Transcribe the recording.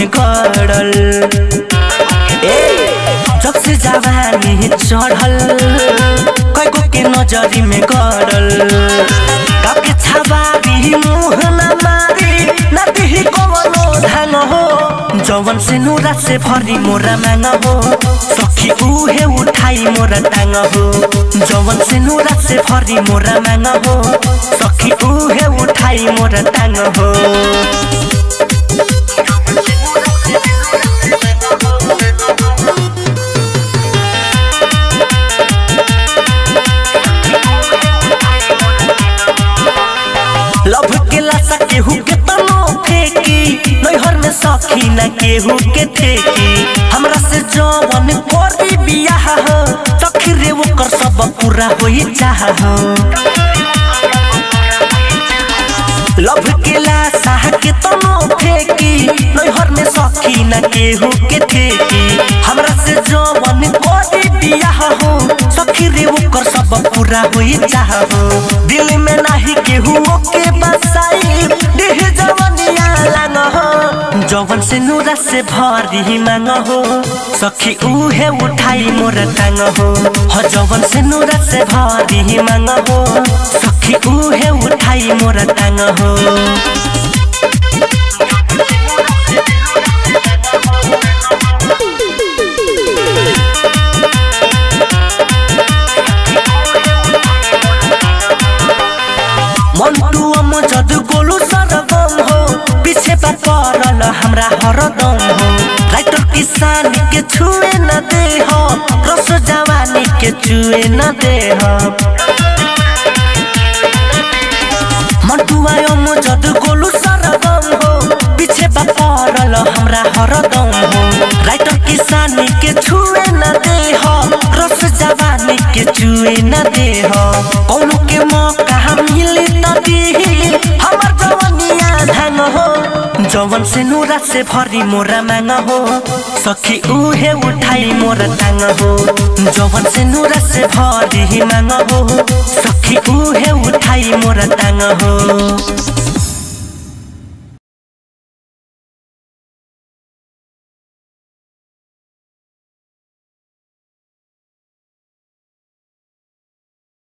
में गड़ल ए जब से जवानी चढ़ल कैगो के नजरी में गड़ल काके छबारी मुँह न मारी न दिही कवनो धान हो जवन से नूरा से भरी मोरा मांग हो सखी उहे उठाई मोरा टांग हो जवन से नूरा से भरी मोरा मांग हो सखी उहे उठाई मोरा टांग हो लभ के लाशा केहू के तनो फेंकी नैहर में सखी न केहू के ठेकी हमरा से जवन करी बियाह हो सखी रे ओकर सब पूरा होई चाह हो लभ के लाशा के तनो फेंकी नैहर में सखी न केहू के ठेकी हमरा से जवन करी बियाह हो सखी रे ओकर सब पूरा होई चाह हो दिल में नाही केहू के बसाई देह जवनिया लांग हो जवन से नूरा से भरी मांग हो सखी उहे उठाई मोर टांग हो हो जवन से नूरा से भरी मांग हो सखी उहे उठाई मोर टांग हो मंटू अम जदू गोलू सरगम हो पीछे पर पड़ल हमरा हरदम हो राइटर किसान के छुए न दे हो रस जवानी के छुए न दे हो मंटू अम जदू गोलू सरगम हो पीछे पर पड़ल हमरा हरदम हो राइटर किसान के छुए न दे हो रस जवानी के छुए न दे हो कौनो के मौका मिली नदी हमर जवनिया धान हो जवन से नूरा से भरी मोरा मांग हो सखी उहे उठाई मोरा टांग हो जवन से नूरा से भरी मांग हो सखी उहे उठाई मोरा टांग हो